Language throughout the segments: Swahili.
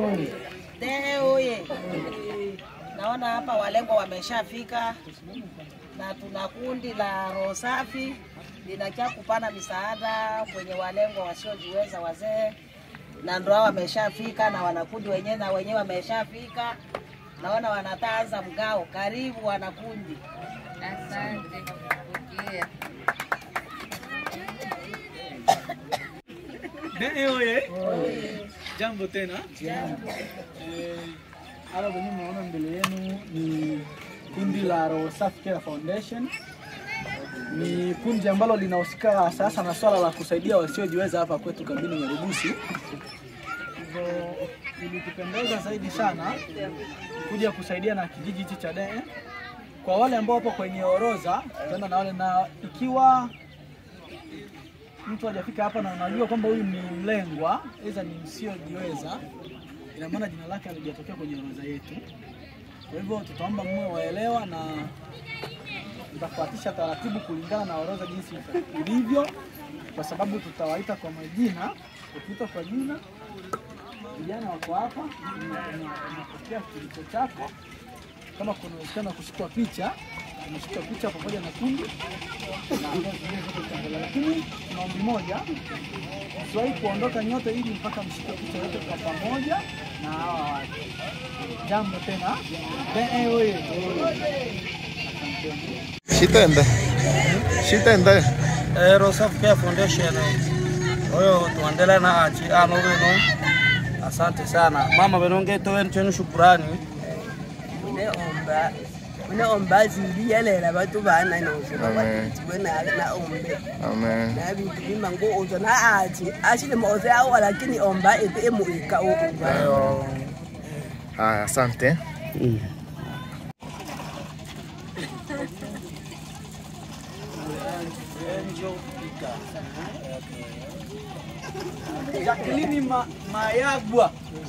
Dehe oye! Naona hapa walengwa wameshafika na tuna kundi la roho safi linakia kupana misaada kwenye walengwa wasiojiweza wazee, na ndo hao wameshafika na wanakundi wenyewe na wenyewe wameshafika. Naona wanataanza mgao. Karibu wanakundi. Asante kwa kupokea. Dee oye! Jambo tena. Eh, Hapa wenyewe mnaona mbele yenu ni kundi la Roho Safi Care Foundation. Ni kundi ambalo linahusika sasa na swala la kusaidia wasiojiweza hapa kwetu kambini Nyarugusu. Hivyo ilitupendeza zaidi sana kuja kusaidia na kijiji hichi cha Dee. Kwa wale ambao wapo kwenye orodha, tutaenda na wale na ikiwa mtu hajafika hapa na unajua kwamba huyu ni mlengwa, aidha ni msiojiweza, ina maana jina lake halijatokea kwenye orodha yetu. Kwa hivyo tutaomba mwe waelewa na tutafuatisha taratibu kulingana na orodha jinsi ilivyo, kwa sababu tutawaita kwa majina. Ukiita kwa jina, vijana wako hapa, unapokea kilicho chako. Kama kuna uwezekano wa kuchukua picha, unachukua picha pamoja na kundi na ambazo zingine zote tutaendelea. Lakini kuna ombi moja, usiwahi kuondoka nyote ili mpaka mshike picha yote kwa pamoja na hawa watu. Jambo tena. Dee oye. Shitende. Shitende. Roho Safi Care Foundation oyo tuendelee na achi ano bino asante sana mama benonge toweni chenu shukurani neomba neomba ziliyelela bantu bana novuka Amen. batitibwe nale naombe Amen. nabintu bimango uzo na ati ashile moze awa lakini omba ete emuika uba Haya, asante. Jacqueline Ma Mayagwa.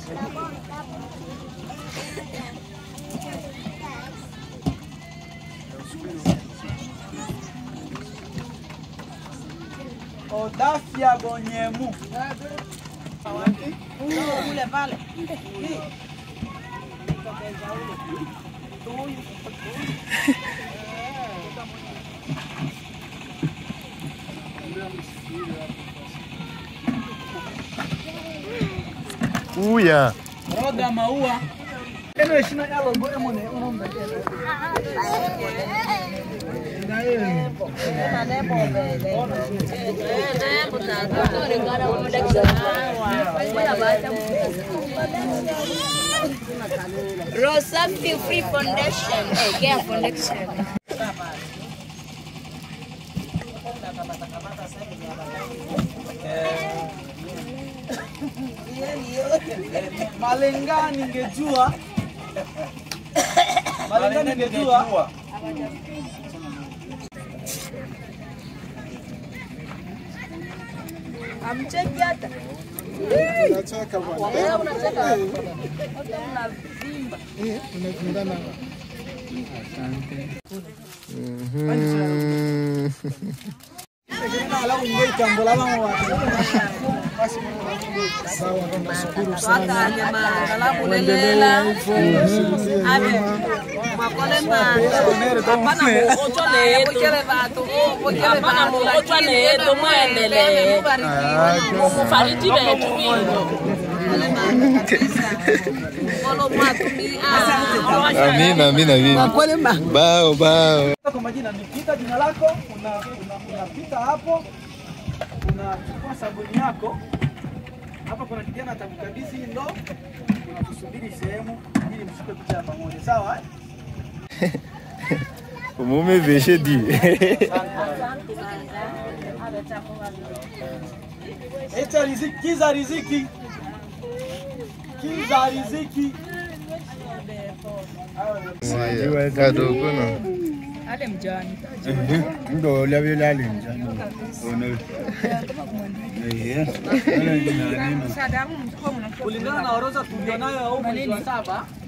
Odafia Gonyemu. Ule pale. Uya. Roga Maua. Eno ishina yalo go emone unombe. Na nembo mbele. Rosafi Free Foundation. Eh, Care Foundation. Malenga ningejua. Malenga ningejua. amcheki hata Mhm. Alafu ngoi tambola mama wa. Twakanye manga labulelela ave makole manga apana muochwa neetu apana muochwa neetu mwendelee mufariji vetu vino kolo mwatumi Amina, amina, amina. makole ma Bao, bao. Kwa majina nikiita jina lako una una- unapita hapo unachukua sabuni yako hapa, kuna kijana atakukabidhi hii ndoo, unakusubiri sehemu ili mshike picha ya pamoja, sawa? eh? Umume veshe di. Eta riziki, kiza riziki, kiza riziki. Kadogo no. ndo lavyelali njani Kulingana na orodha tulionayo ya huu mwezi wa saba